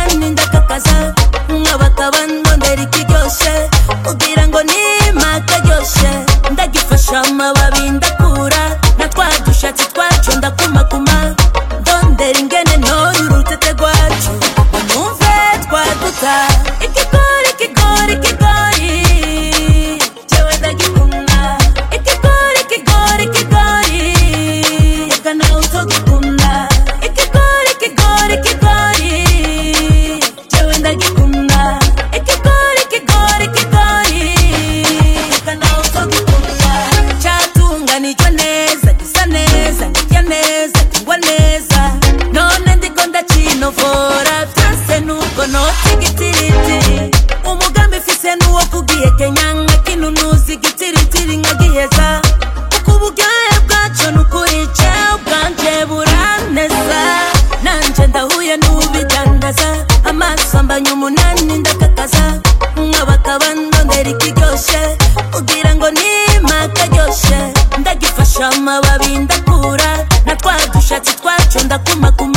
umunani ndakakaza nkabakaba ndondera ikiryoshe kugira ngo nima karyoshe ndagifasha amababi ndakura na twa dushatsi twacu ndakumakuma ndondera ingene ntora urutete rwacu ngo numve twaduka ikigori ikigori ikigori jewe ndagikunda ikigori ikigori ikigori reka nawe utogikunda ikigori ikigori ikigori jewe ndagikunda ikigori ikigori ikigori reka nawe utogikunda cyatunganijwe neza gisa neza ndya neza kingwa neza none ndiko ndacinovora byose nuko nota igitiritiri umugambi mfise nuwo kugiye kenya nk'inunuzi igitiritiri nkagiheza kuko uburyohe bwaco nukuri jewe ubwanje buraneza nanje ndahuye n'ubidandaza amaso ambanya umunani ndakakaza nkabakaba ndondera ikiryoshe kugira ngo nima karyoshe ndagifasha amababi ndakura na twa dushatsi twacu ndakumakuma